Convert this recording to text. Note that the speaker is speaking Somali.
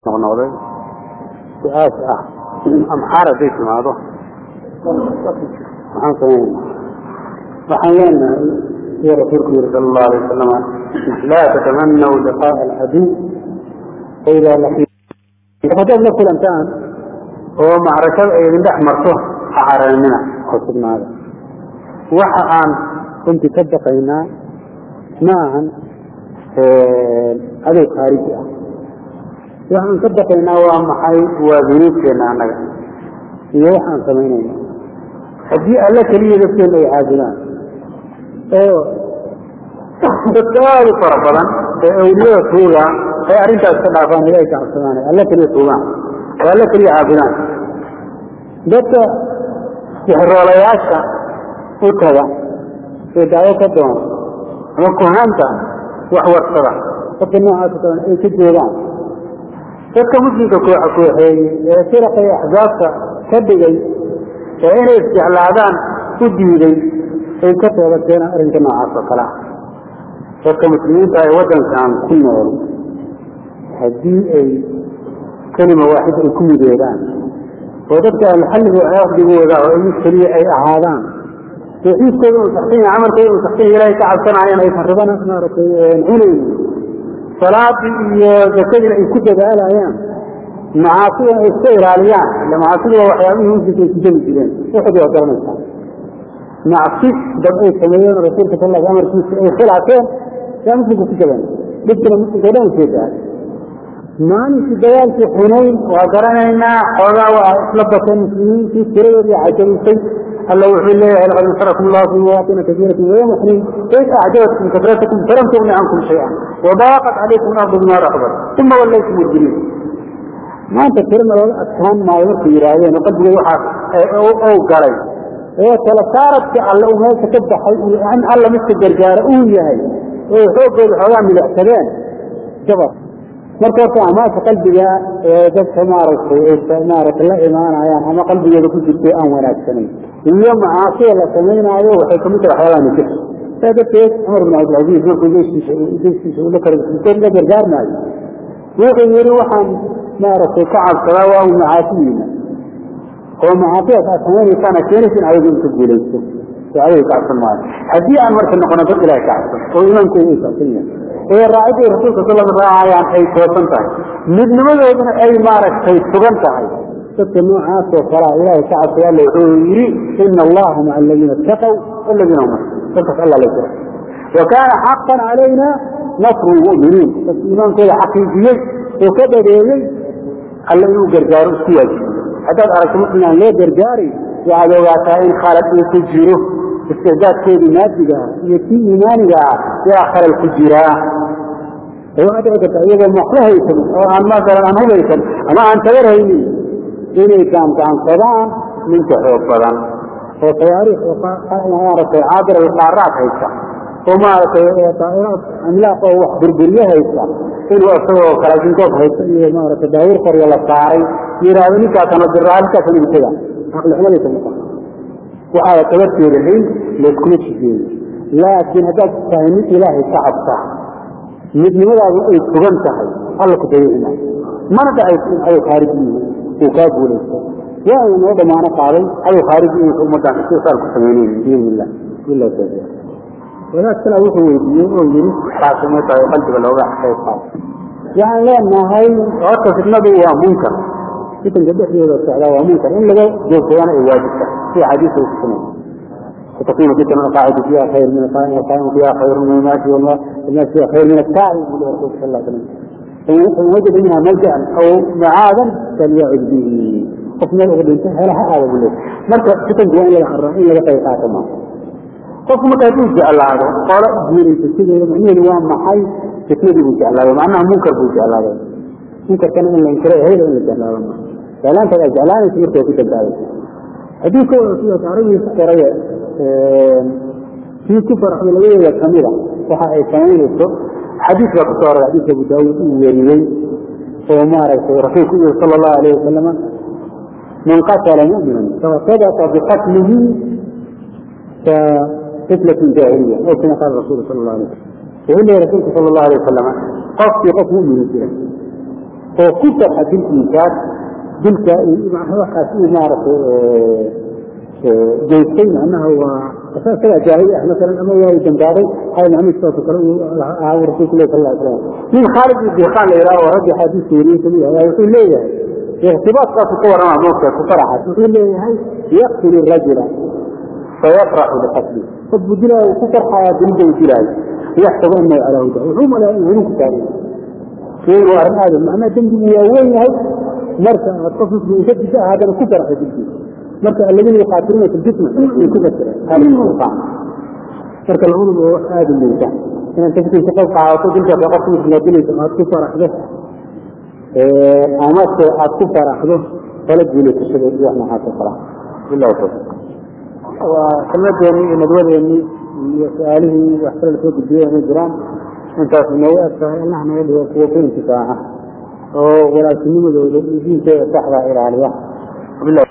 noqnoqday su-aasha ah amxaar hadday timaado maxaan samayna waxaan leenahay sida rasuulku yiri sala allahu alay wasalama laa tatamanaw liqaa'a alcaduw faidaa laqiitum haddaad la kulantaan oo macrakada ay idin dhex marto ha caraynina oo sugnaada waxa aan runtii ka baqaynaa ma ahan adow khaariji ah waxaan ka baqaynaa waa maxay waa dunuubteenna annaga iyo waxaan samaynayna haddii alle keliya dadkeena ay caabudaan oo dadka aada u fara badan ee awliyada tuuga ay arrintaas ka dhaafaan ilahay ka cabsadaan alle keliya tuugaan oo alle keliya caabudaan dadka sixroolayaasha u taga ee daawo ka doona ama kuhaanta wax warsada dadka noocaas o ay ka joogaan dadka muslimka kooxa kooxeeyey ee firaqa iyo axsaabta ka dhigay ee inay isjeclaadaan u diiday ay ka toobadkeenaan arrinka noocaas oo kale ah dadka muslimiinta ee waddankan ku nool haddii ay kelima waaxid ay ku midoobaan oo dadka alxalliga caqdigooda oo mid keliya ay ahaadaan tawxiidkooda uu saxsan yahay camalkooda uu saxsan yahay ilahay ka cabsanayaan aysan rabana maaragtay cunaynin salaadii iyo zakadiina ay ku dadaalayaan macaasidana ay iska ilaaliyaan ila macaasidu waa waxyaabihii muslimka ay ku jeli jireen waxoodi waa garanaysaa macsi dad ay sameeyeen rasuulka sal l amarkiisa ay khilaafeen yaa muslimka ku jaban dhibkina muslimka o dhan usoo gaaray maalinkii dagaalkii xunayn waa garanaynaa xoogaa waa isla bateen muslimiintii tiradoodii cajabisay alla wuxuu leeyahay laqad nasarakum allahu fi mawaaطina kasiirati wayawma xunayn id acjabatkum kasratakum falam tugni cankum shayئan wadaaqat calaykum ardu bima raxbat uma wallaytum mudbiriin maanta tirana looga adkaan maayo markay yidhaahdeen oo qalbigay waxaa ou galay ee kala saaradka alle uu meesha ka baxay in alla midka gargaara uu yahay oo xooggooda xoogaa milicsadeen jabar marka horta amaasha qalbiga ee dadka maaragtay maaragtay la imaanayaan ama qalbigeeda ku jirtay aan wanaagsanayn iyo macaasida la samaynaayo waxay kamid tahay waxyaabaha nikir saa darteed cumar bin cabdilcaziiz markuu jeyskiisa jeyskiisa ula kala la gargaarmaayo wuxuu yihi waxaan maaragtay ka cabsadaa waa u macaasidiina oo macaasidaas aad samaynaysaana keenaysa in adigu inka guulaysto oo adiga ka cabsan maayo haddii aan marka noqono dad ilahay ka cabsan oo iimaankooda ay saabsan yahay ee raacidday rasuulka sal raacayaan ay toosan tahay midnimadooduna ay maaragtay sugan tahay dadka noocaas oo kalaa ilahay ka cabsay alla wuxuu yidhi ina allaha maca aladiina itaqow waladiina hum dadkaas alla la jira wa kaana xaqan calayna nasru lmu'miniin dadka iimaankooda xaqiijiyey oo ka dhareeyey alla inuu gargaaro isku waajibiyo haddaad aragto muslim aan loo gargaaray waxaad ogaataa in khalad uu ku jiro isticdaadkoodii maadiga iyo kii iimaaniga ah yaa khalal ku jiraa waxaa dhici karta iyagoo maqlo haysan oo aan masalan aan hubaysan ama aan tabar haynin inay gaangaansadaan ninka xoog badan oo tawaariikh maaragtay caabir alqaaraad haysta oo maaragtay daa'iraad amlaaq oo wax burburiye haysta inuu isagoo kalaashinkoob haysta iyo maaragtay daawir qoryo la saaray yidhaahdo ninkaasana diraa halkaasana ibtada caqli xumadaysa maqan waxaada tabarteeda hayn layskuma jijeeyo laakiin haddaad tahay mid ilaahay ka cabsa midnimadaadu ay sugan tahay alla ku dayiina mana dhacayso in cadow khaariji uu kaa guulaysto waa ina noo dhammaano qaaday cadow khaariji inaysa ummaddan istisaal ku samaynayn biidn illah bilah tawfiiq wadaad kala wuxuu weydiiyey oo yidhi taasi may tahay qalbiga looga qayb qaato waxaan leenahay horta fitnadu waa munkar fitanka dhexdooda socdaa waa munkar in laga joogsadana ay waajibta sida xadiisa u kusunay وتكون فتنة القاعد فيها خير من القائم والقائم فيها خير من الماشي والناس فيها خير من الساعي يقول الرسول صلى الله عليه وسلم فإن وجد منها ملجأ أو معاذا فليعد به قفنا الأغد انتهى لها هذا يقول لك مركز فتن جوان إلى الرحيم إلى قيقات ما قف مكاتب جاء الله هذا قال جيري تسيدي معنيه لوان محي تسيدي بجاء الله مع أنها منكر بجاء الله منكر كان إلا إنكره هيدا إلا جاء الله فلا أنت جاء الله يسير توفيق الدعوة haddii ka wasiya taariikhii qoraya kii ku farxay labadeeda kamida waxa ay samaynayso xadiis baa ku soo aroray xadiiska abu daawuud uu weriyey oo maaragtay rasuulku yiri sala allahu alayh wasalama man qatala mu'minan fasadaqa biqatlihi ka qitlatin jaahiliya oo kama qaala rasuulu sala allahu alayh wasalam wuxuu leeyahy rasuulku sala allahu alayh wasalama qofkii qof mu'mina jira oo ku farxa dilkiisaas dilka waxaas uu maaragtay geystay macnaha waa isagaa jaahili ah masalan ama waa dambaabay xaal maxamed sidoo kale uu ahaa rasuulku ilahi sal slam nin khaalid ibn diqaan la yidhaha oo raggi xadiiska weriyey kamid ahaa wuxuu leeyahay ikhtibaadkaasu ka warrama moogta ku faraxas wuxuu leeyahay yaqtulu rajula fayafraxu biqatli qof buu dilaayo ku farxaya dilida uu dilaayo yaxsabu anahu calaa huda wuxuu malaya in hanuunku taagan sheegu waa arrin aadam macnaha dembigu waa weyn yahay marka aad qof muslim ka disa haddana ku farxay dilkiisa marka alladina yuqaatiluuna fi ljisma ay ku fasireen marka labaduba waa wax aada u liita inaad tafkiisa qof qaadato dilkaas qofka muslimka dilaysa aad ku faraxdo amase aad ku faraxdo kala guulaytasada iyo wax noocaas oo kala billahi tawfiiq waa kelmadeennii iyo nadwadeennii iyo su-aalihii wax kale lasoo gudbiyey inay jiraan intaas noogu eg tahay allah naga dhigo kuwa ku intifaaca oo walaasinimadooda iyo diinteeda saxda ilaaliya